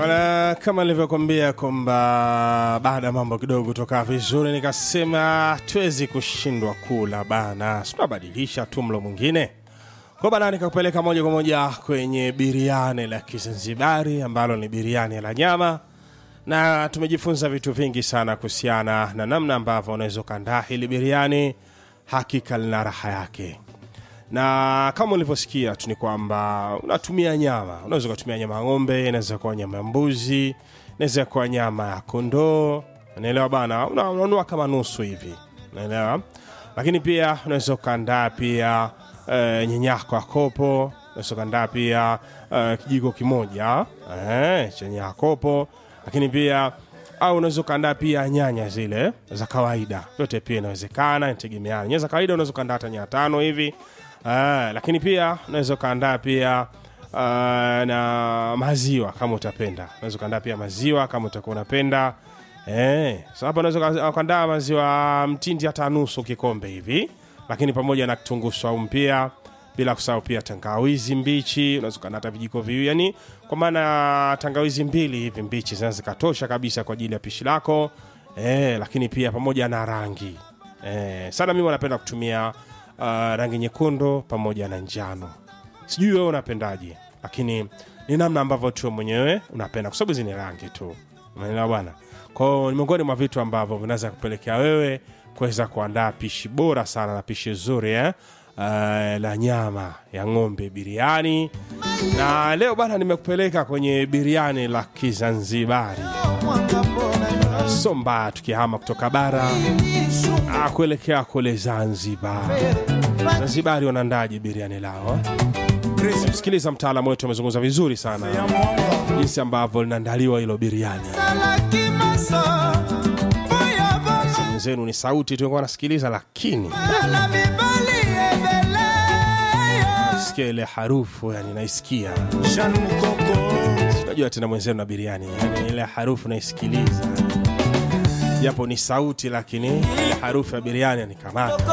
Bwana, kama nilivyokuambia kwamba baada ya mambo kidogo kutoka vizuri, nikasema tuwezi kushindwa kula bana, tunabadilisha tu mlo mwingine kwa bana, nikakupeleka moja kwa moja kwenye biriani la Kizanzibari ambalo ni biriani la nyama, na tumejifunza vitu vingi sana kuhusiana na namna ambavyo unaweza ukaandaa hili biriani. Hakika lina raha yake na kama ulivyosikia tu ni kwamba unatumia nyama, unaweza ukatumia nyama ya ng'ombe, inaweza kuwa nyama ya mbuzi, inaweza kuwa nyama ya kondoo, unaelewa bana, una- unanunua kama nusu hivi, unaelewa. Lakini pia unaweza ukaandaa pia eh, nyenyako ya kopo, unaweza ukaandaa pia eh, kijiko kimoja eh, chenye ya kopo, lakini pia au unaweza ukaandaa pia nyanya zile za kawaida, vyote pia inawezekana, inategemeana. Nyanya za kawaida unaweza ukaandaa hata nyanya tano hivi Ah, lakini pia unaweza ukaandaa pia ah, na maziwa kama utapenda. Unaweza ukaandaa pia maziwa kama utakuwa unapenda. Eh, so hapa unaweza uka- ukaandaa maziwa mtindi hata nusu kikombe hivi, lakini pamoja na kitunguu saumu pia, bila kusahau pia tangawizi mbichi. Unaweza ukaandaa hata vijiko viwili, yani kwa maana tangawizi mbili hivi mbichi zinaweza zikatosha kabisa kwa ajili ya pishi lako. Eh, lakini pia pamoja na rangi eh, sana mimi wanapenda kutumia uh, rangi nyekundu pamoja na njano. Sijui wewe unapendaje, lakini ni namna ambavyo tu mwenyewe unapenda, kwa sababu hizi ni rangi tu, unaelewa bwana. Kwao ni miongoni mwa vitu ambavyo vinaweza kupelekea wewe kuweza kuandaa pishi bora sana na pishi zuri eh? Uh, la nyama ya ng'ombe biriani, na leo bana nimekupeleka kwenye biriani la Kizanzibari. So mbaya tukihama kutoka bara ah, kuelekea kule Zanzibar. Zanzibari wanaandaje biriani lao? Sikiliza, mtaalamu wetu amezungumza vizuri sana jinsi ambavyo linaandaliwa hilo biriani. Simu zenu ni sauti tu, nasikiliza, lakini sikia ile harufu, yani naisikia. Unajua tena mwenzenu na biriani, yani ile harufu naisikiliza, japo ni sauti, lakini ile harufu ya biriani ni kamata